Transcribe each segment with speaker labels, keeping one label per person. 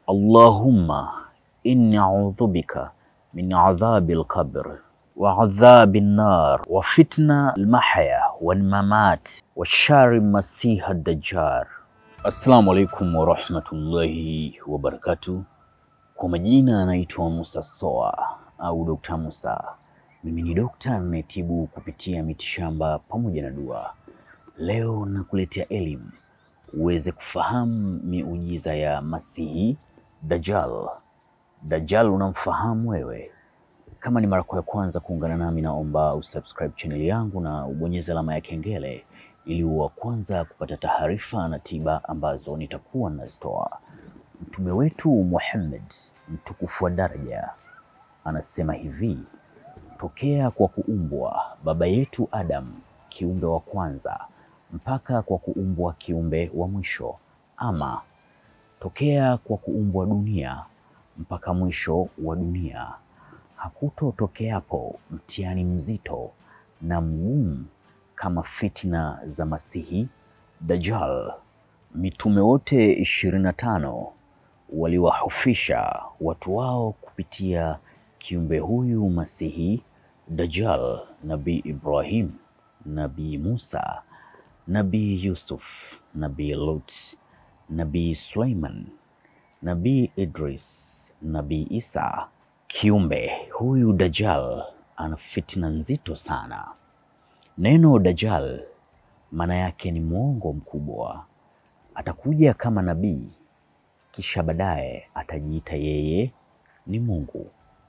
Speaker 1: Allahumma inni a'udhu bika min adhabi al-qabr wa adhabi an-nar wa fitna al-mahya wal mamat wa shari masiha ad-dajjal. Assalamu alaikum wa rahmatullahi wa barakatuh. Kwa majina anaitwa Musa Soa au Dr. Musa. Mimi ni dokta ninayetibu kupitia mitishamba pamoja na dua. Leo nakuletea elimu uweze kufahamu miujiza ya Masihi Dajjal. Dajjal unamfahamu wewe? Kama ni mara ya kwanza kuungana nami, naomba usubscribe channel yangu na ubonyeze alama ya kengele ili uwe wa kwanza kupata taarifa na tiba ambazo nitakuwa nazitoa. Mtume wetu Muhammad mtukufu wa daraja anasema hivi: tokea kwa kuumbwa baba yetu Adam kiumbe wa kwanza mpaka kwa kuumbwa kiumbe wa mwisho, ama tokea kwa kuumbwa dunia mpaka mwisho wa dunia, hakutotokeapo mtihani mzito na mgumu kama fitna za Masihi Dajjal. Mitume wote ishirini na tano waliwahofisha watu wao kupitia kiumbe huyu Masihi Dajjal: Nabii Ibrahim, Nabii Musa, Nabii Yusuf, Nabii Lut, Nabii Suleiman, Nabii Idris, Nabii Isa. Kiumbe huyu Dajjal ana fitna nzito sana. Neno Dajjal maana yake ni mwongo mkubwa. Atakuja kama nabii, kisha baadaye atajiita yeye ni Mungu.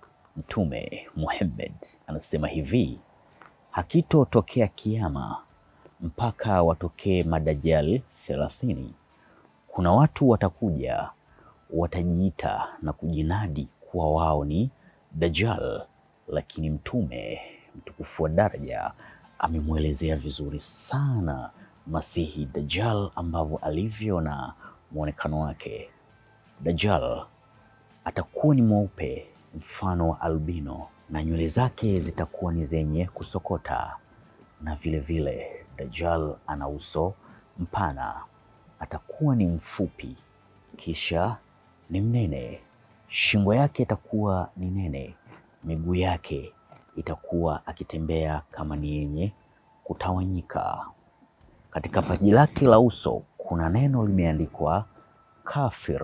Speaker 1: Mtume Muhammad anasema hivi, hakitotokea kiama mpaka watokee madajjal thelathini. Kuna watu watakuja watajiita na kujinadi kuwa wao ni Dajjal, lakini mtume mtukufu wa daraja amemwelezea vizuri sana Masihi Dajjal ambavyo alivyo na mwonekano wake. Dajjal atakuwa ni mweupe mfano wa albino na nywele zake zitakuwa ni zenye kusokota, na vile vile Dajjal ana uso mpana, atakuwa ni mfupi, kisha ni mnene. Shingo yake itakuwa ni nene, miguu yake itakuwa akitembea kama ni yenye kutawanyika. Katika paji lake la uso kuna neno limeandikwa kafir.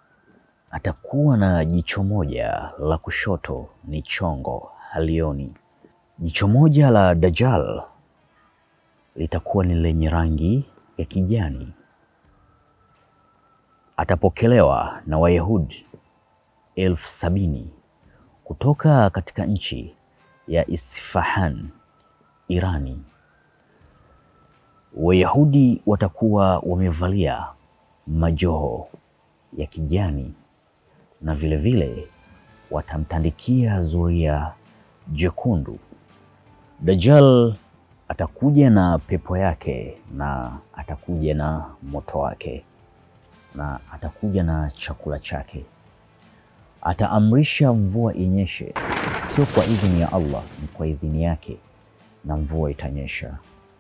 Speaker 1: Atakuwa na jicho moja la kushoto ni chongo, halioni. Jicho moja la Dajjal litakuwa ni lenye rangi ya kijani. Atapokelewa na Wayahudi elfu sabini kutoka katika nchi ya Isfahan, Irani. Wayahudi watakuwa wamevalia majoho ya kijani na vile vile watamtandikia zuria jekundu. Dajjal atakuja na pepo yake na atakuja na moto wake na atakuja na chakula chake. Ataamrisha mvua inyeshe, sio kwa idhini ya Allah, ni kwa idhini yake, na mvua itanyesha.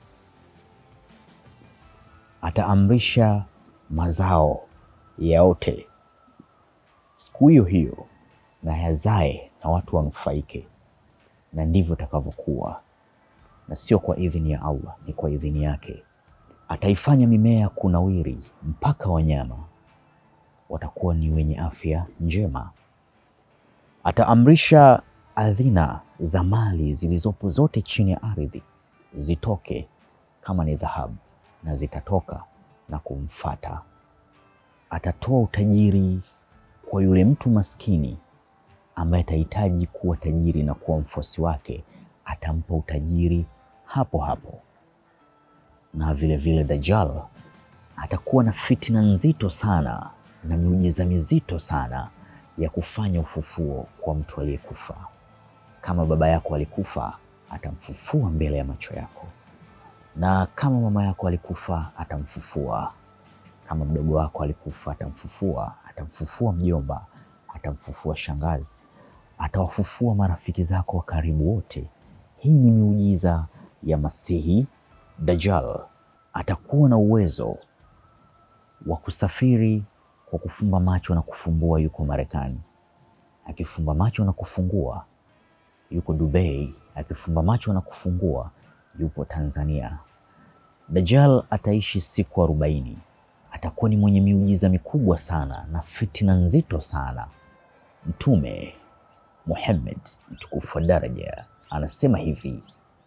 Speaker 1: Ataamrisha mazao yaote siku hiyo hiyo na yazae na watu wanufaike, na ndivyo itakavyokuwa, na sio kwa idhini ya Allah, ni kwa idhini yake. Ataifanya mimea kunawiri mpaka wanyama watakuwa ni wenye afya njema. Ataamrisha adhina za mali zilizopo zote chini ya ardhi zitoke kama ni dhahabu, na zitatoka na kumfata. Atatoa utajiri kwa yule mtu maskini ambaye atahitaji kuwa tajiri na kuwa mfuasi wake, atampa utajiri hapo hapo. Na vile vile Dajjal atakuwa na fitina nzito sana na miujiza mizito sana ya kufanya ufufuo kwa mtu aliyekufa. Kama baba yako alikufa, atamfufua mbele ya macho yako, na kama mama yako alikufa, atamfufua. Kama mdogo wako alikufa, atamfufua. Atamfufua mjomba, atamfufua shangazi, atawafufua marafiki zako wa karibu wote. Hii ni miujiza ya Masihi Dajjal. Atakuwa na uwezo wa kusafiri kwa kufumba macho na kufumbua yuko Marekani, akifumba macho na kufungua yuko Dubai, akifumba macho na kufungua yupo Tanzania. Dajjal ataishi siku arobaini. Atakuwa ni mwenye miujiza mikubwa sana na fitina nzito sana. Mtume Muhammad mtukufu wa daraja anasema hivi,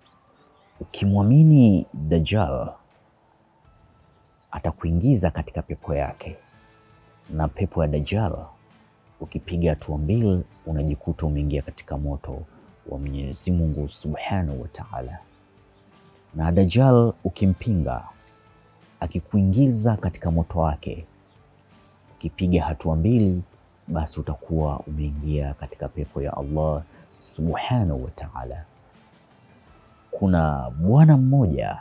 Speaker 1: ukimwamini Dajjal atakuingiza katika pepo yake, na pepo ya Dajjal ukipiga hatua mbili unajikuta umeingia katika moto wa Mwenyezi Mungu Subhanahu wa Ta'ala. Na Dajjal ukimpinga akikuingiza katika moto wake, ukipiga hatua mbili, basi utakuwa umeingia katika pepo ya Allah Subhanahu wa Ta'ala. Kuna bwana mmoja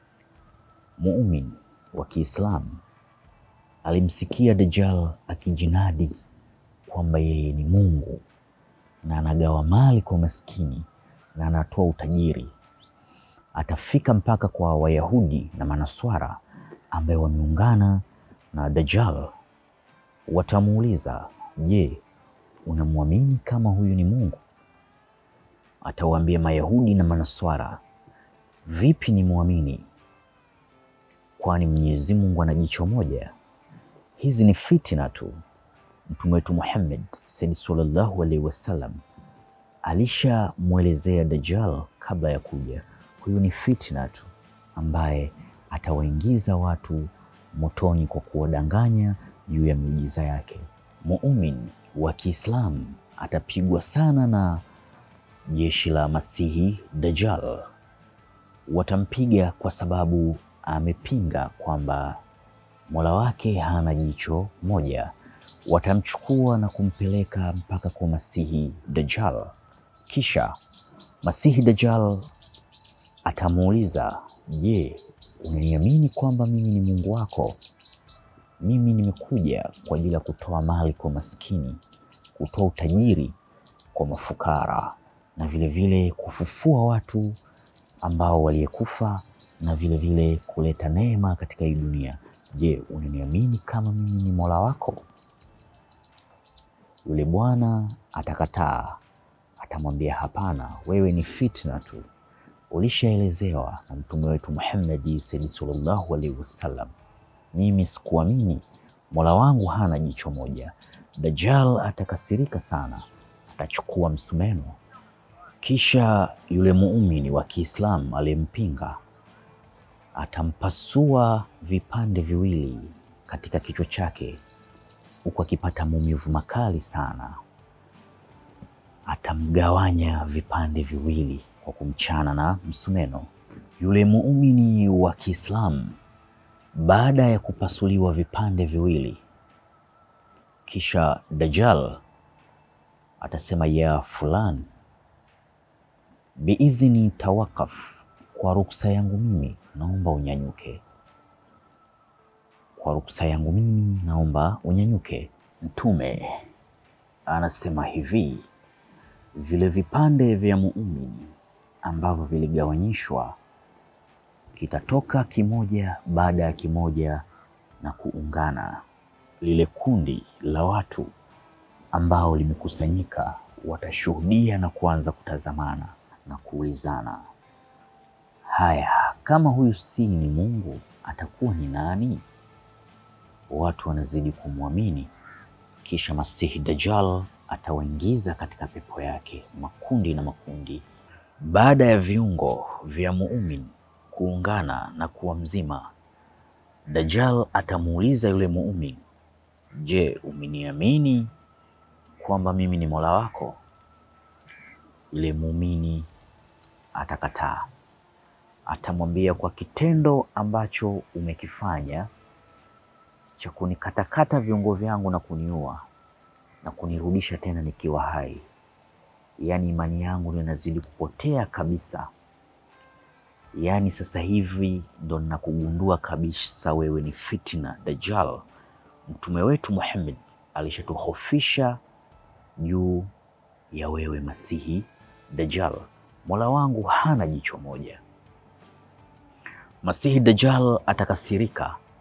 Speaker 1: muumini wa Kiislamu alimsikia Dajjal akijinadi kwamba yeye ni Mungu na anagawa mali kwa maskini na anatoa utajiri. Atafika mpaka kwa Wayahudi na Manaswara ambaye wameungana na Dajjal. Watamuuliza, je, unamwamini kama huyu ni Mungu? Atawaambia Mayahudi na Manaswara, vipi ni mwamini? Kwani Mwenyezi Mungu ana jicho moja? Hizi ni fitina tu. Mtume wetu Muhammad sayyid sallallahu alaihi wasallam alishamwelezea Dajjal kabla ya kuja, huyu ni fitna tu ambaye atawaingiza watu motoni kwa kuwadanganya juu ya miujiza yake. Muumini wa Kiislamu atapigwa sana na jeshi la Masihi Dajjal. Watampiga kwa sababu amepinga kwamba Mola wake hana jicho moja. Watamchukua na kumpeleka mpaka kwa Masihi Dajjal. Kisha Masihi Dajjal atamuuliza, je, unaniamini kwamba mimi ni Mungu wako? Mimi nimekuja kwa ajili ya kutoa mali kwa maskini, kutoa utajiri kwa mafukara na vilevile vile kufufua watu ambao waliyekufa na vilevile vile kuleta neema katika hii dunia. Je, unaniamini kama mimi ni Mola wako? Yule bwana atakataa, atamwambia hapana, wewe ni fitna tu, ulishaelezewa na mtume wetu Muhammad sallallahu alaihi wasallam. Mimi sikuamini, Mola wangu hana jicho moja. Dajjal atakasirika sana, atachukua msumeno, kisha yule muumini wa Kiislamu aliyempinga atampasua vipande viwili katika kichwa chake, huku akipata maumivu makali sana. Atamgawanya vipande viwili kwa kumchana na msumeno. Yule muumini wa Kiislamu baada ya kupasuliwa vipande viwili, kisha Dajjal atasema ya fulani, biidhni tawakaf, kwa ruksa yangu mimi naomba unyanyuke. Kwa ruksa yangu mimi naomba unyanyuke. Mtume anasema hivi, vile vipande vya muumini ambavyo viligawanyishwa kitatoka kimoja baada ya kimoja na kuungana. Lile kundi la watu ambao limekusanyika watashuhudia na kuanza kutazamana na kuulizana, haya, kama huyu si ni Mungu atakuwa ni nani? Watu wanazidi kumwamini, kisha Masihi Dajjal atawaingiza katika pepo yake makundi na makundi. Baada ya viungo vya muumini kuungana na kuwa mzima, Dajjal atamuuliza yule muumini, je, umeniamini kwamba mimi ni Mola wako? Yule muumini atakataa, atamwambia, kwa kitendo ambacho umekifanya cha kunikatakata viungo vyangu na kuniua na kunirudisha tena nikiwa hai, yaani imani yangu inazidi kupotea kabisa. Yaani sasa hivi ndo ninakugundua kabisa wewe ni fitna Dajjal. Mtume wetu Muhammad alishatuhofisha juu ya wewe Masihi Dajjal. Mola wangu hana jicho moja. Masihi Dajjal atakasirika,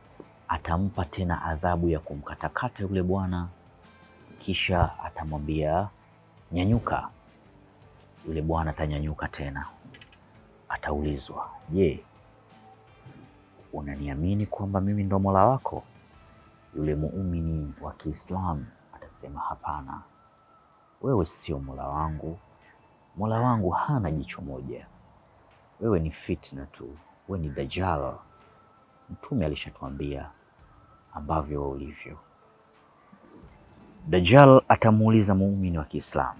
Speaker 1: atampa tena adhabu ya kumkatakata yule bwana, kisha atamwambia nyanyuka. Yule bwana atanyanyuka tena, ataulizwa, je, unaniamini kwamba mimi ndo Mola wako? Yule muumini wa Kiislamu atasema hapana, wewe sio Mola wangu. Mola wangu hana jicho moja, wewe ni fitna tu, wewe ni Dajjal. Mtume alishatuambia ambavyo wewe ulivyo. Dajjal atamuuliza muumini wa Kiislamu,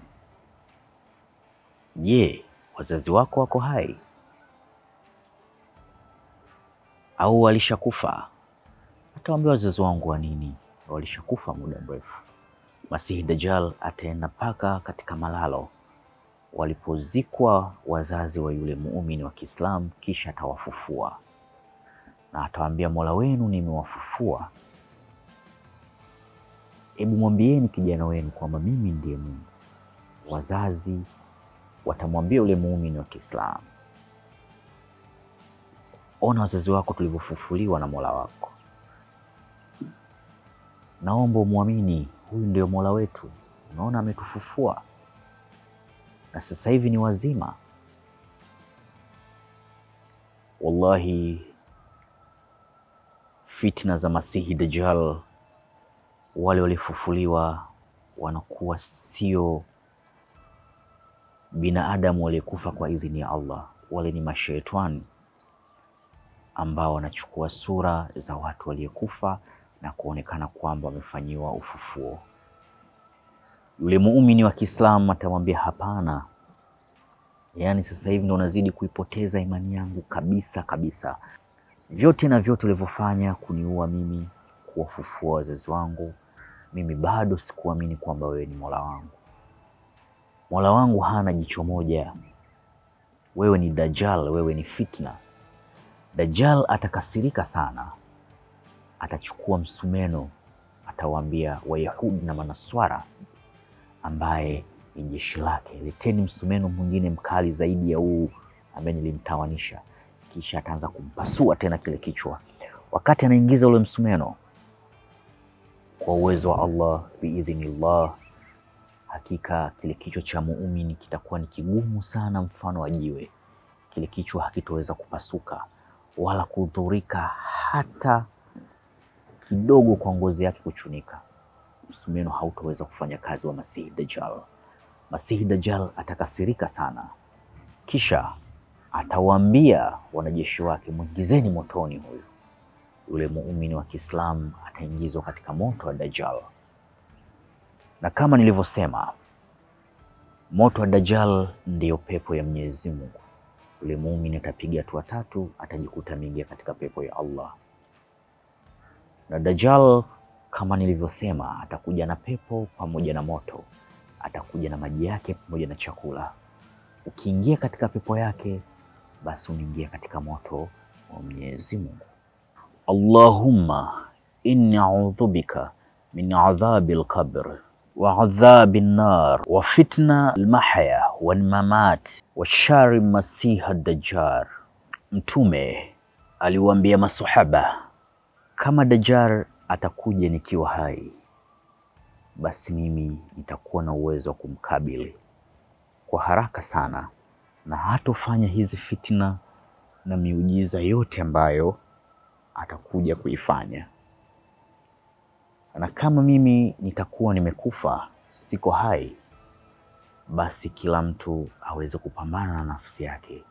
Speaker 1: je, wazazi wako wako hai au walishakufa? Atawambia wazazi wangu wa nini, walishakufa muda mrefu. Masihi Dajjal ataenda mpaka katika malalo walipozikwa wazazi wa yule muumini wa Kiislamu, kisha atawafufua na atawaambia, Mola wenu nimewafufua, hebu mwambieni kijana wenu kwamba mimi ndiye Mungu. Wazazi watamwambia yule muumini wa Kiislamu, ona wazazi wako tulivyofufuliwa na Mola wako, naomba umwamini, huyu ndio Mola wetu, unaona ametufufua na sasa hivi ni wazima. Wallahi, fitna za Masihi Dajjal, wale waliofufuliwa wanakuwa sio binadamu waliokufa kwa idhini ya Allah. Wale ni mashaitani ambao wanachukua sura za watu waliokufa na kuonekana kwamba wamefanyiwa ufufuo. Yule muumini wa Kiislamu atamwambia hapana, yaani sasa hivi ndo unazidi kuipoteza imani yangu kabisa kabisa. Vyote na vyote ulivyofanya kuniua mimi, kuwafufua wazazi wangu, mimi bado sikuamini kwamba wewe ni Mola wangu. Mola wangu hana jicho moja, wewe ni Dajjal, wewe ni fitna. Dajjal atakasirika sana, atachukua msumeno, atawaambia Wayahudi na Manaswara ambaye ni jeshi lake, leteni msumeno mwingine mkali zaidi ya huu ambaye nilimtawanisha. Kisha ataanza kumpasua tena kile kichwa. Wakati anaingiza ule msumeno, kwa uwezo wa Allah, biidhnillah, hakika kile kichwa cha muumini kitakuwa ni kigumu sana, mfano wa jiwe. Kile kichwa hakitoweza kupasuka wala kudhurika hata kidogo kwa ngozi yake kuchunika. Msumeno hautoweza kufanya kazi wa Masihi Dajjal. Masihi Dajjal atakasirika sana, kisha atawaambia wanajeshi wake, mwingizeni motoni huyu. Yule muumini wa Kiislamu ataingizwa katika moto wa Dajjal, na kama nilivyosema, moto wa Dajjal ndiyo pepo ya Mwenyezi Mungu. Yule muumini atapiga hatua tatu, atajikuta ameingia katika pepo ya Allah. Na Dajjal kama nilivyosema, atakuja na pepo pamoja na moto, atakuja na maji yake pamoja na chakula. Ukiingia katika pepo yake, basi unaingia katika moto wa Mwenyezi Mungu. Allahumma inni a'udhu bika min adhabi al-qabr wa adhabi an-nar wa fitna al-mahya wal mamat wa shari masiha Dajjal. Mtume aliwaambia masahaba, kama Dajjal atakuja nikiwa hai, basi mimi nitakuwa na uwezo wa kumkabili kwa haraka sana, na hatofanya hizi fitna na miujiza yote ambayo atakuja kuifanya. Na kama mimi nitakuwa nimekufa, siko hai, basi kila mtu aweze kupambana na nafsi yake.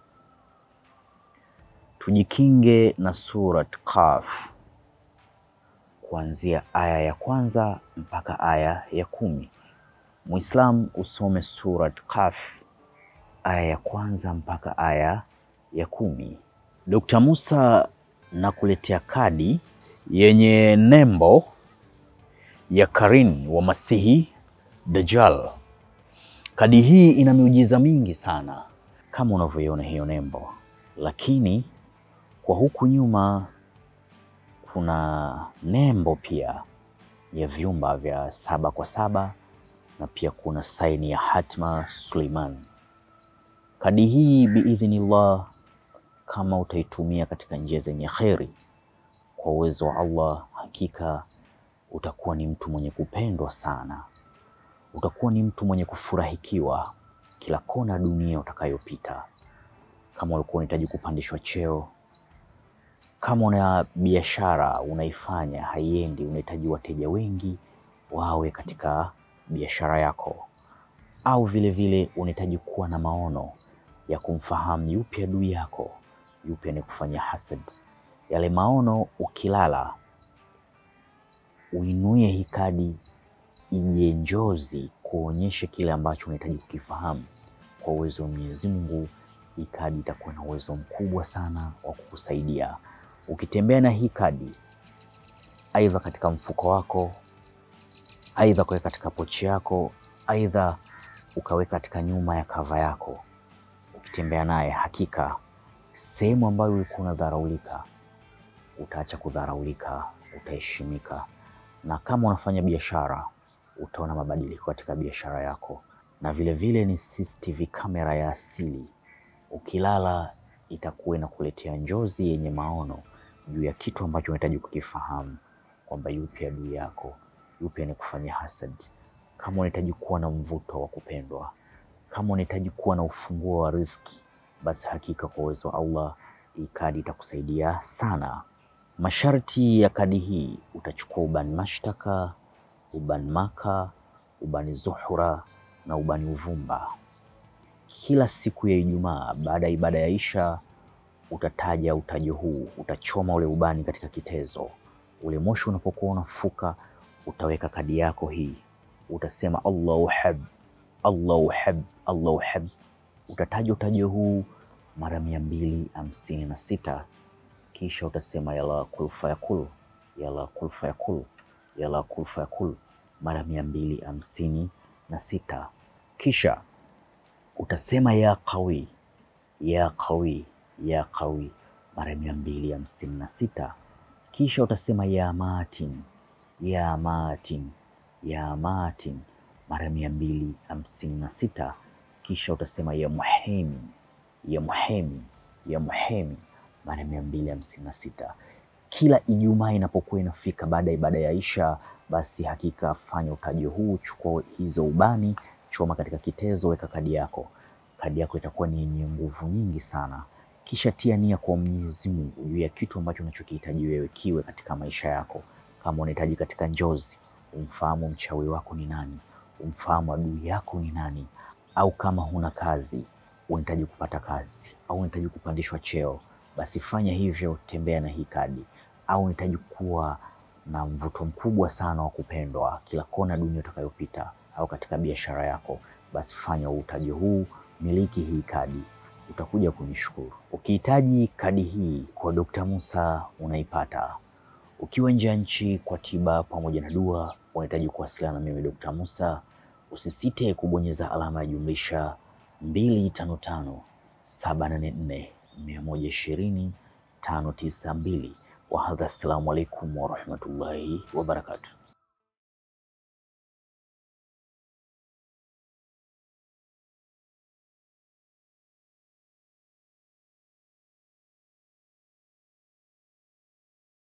Speaker 1: Tujikinge na Surat Qaf kuanzia aya ya kwanza mpaka aya ya kumi. Muislam usome Surat Qaf aya ya kwanza mpaka aya ya kumi. Dr. Musa nakuletea kadi yenye nembo ya Karin wa Masihi Dajjal. Kadi hii ina miujiza mingi sana kama unavyoiona hiyo nembo, lakini kwa huku nyuma kuna nembo pia ya vyumba vya saba kwa saba na pia kuna saini ya Hatma Suleiman. Kadi hii biidhnillah, kama utaitumia katika njia zenye kheri, kwa uwezo wa Allah, hakika utakuwa ni mtu mwenye kupendwa sana, utakuwa ni mtu mwenye kufurahikiwa kila kona dunia utakayopita. Kama ulikuwa unahitaji kupandishwa cheo, kama una biashara unaifanya haiendi, unahitaji wateja wengi wawe katika biashara yako, au vile vile unahitaji kuwa na maono ya kumfahamu yupi adui yako, yupi anayekufanyia hasad. Yale maono ukilala, uinuie hii kadi ije njozi kuonyesha kile ambacho unahitaji kukifahamu. Kwa uwezo wa Mwenyezi Mungu, hii kadi itakuwa na uwezo mkubwa sana wa kukusaidia. Ukitembea na hii kadi, aidha katika mfuko wako, aidha ukaweka katika pochi yako, aidha ukaweka katika nyuma ya kava yako, ukitembea naye, hakika sehemu ambayo ulikuwa unadharaulika utaacha kudharaulika, utaheshimika, na kama unafanya biashara utaona mabadiliko katika biashara yako. Na vile vile ni CCTV kamera ya asili, ukilala itakuwa inakuletea njozi yenye maono juu ya kitu ambacho unahitaji kukifahamu, kwamba yupi adui yako, yupi anayekufanyia hasad. Kama unahitaji kuwa na mvuto wa kupendwa, kama unahitaji kuwa na ufunguo wa riziki, basi hakika kwa uwezo wa Allah hii kadi itakusaidia sana. Masharti ya kadi hii, utachukua ubani mashtaka, ubani maka, ubani zuhura na ubani uvumba. Kila siku ya Ijumaa baada ya ibada ya Isha utataja utajo huu, utachoma ule ubani katika kitezo. Ule moshi unapokuwa unafuka, utaweka kadi yako hii, utasema Allahu hab, Allahu hab, Allahu hab. Utataja utajo huu mara mia mbili hamsini na sita kisha utasema yala kul fayakul, yala kul fayakul, yala kul fayakul mara mia mbili hamsini na sita kisha utasema ya qawi, ya qawi, ya qawi mara mia mbili hamsini na sita kisha utasema ya matin, ya matin, ya matin mara mia mbili hamsini na sita kisha utasema ya muhemi, ya muhemi, ya muhemi mara mia mbili hamsini na sita kila Ijumaa inapokuwa inafika baada ya ibada ya Isha, basi hakika fanya utajo huu, chukua hizo ubani, choma katika kitezo, weka kadi yako. Kadi yako itakuwa ni yenye nguvu nyingi sana. Kisha tia nia kwa Mwenyezi Mungu juu ya kitu ambacho unachokihitaji wewe kiwe katika maisha yako. Kama unahitaji katika njozi, umfahamu mchawi wako ni nani, umfahamu adui yako ni nani, au kama huna kazi, unahitaji kupata kazi au unahitaji kupandishwa cheo basi fanya hivyo, tembea na hii kadi. Au unahitaji kuwa na mvuto mkubwa sana wa kupendwa kila kona dunia utakayopita, au katika biashara yako, basi fanya utajo huu, miliki hii kadi, utakuja kunishukuru. Ukihitaji kadi hii kwa Dr. Musa unaipata. Ukiwa nje ya nchi kwa tiba pamoja na dua, unahitaji kuwasiliana na mimi Dr. Musa, usisite kubonyeza alama ya jumlisha 255 784 mia moja ishirini tano tisa mbili. Wahadha, assalamu alaikum warahmatullahi wabarakatuh.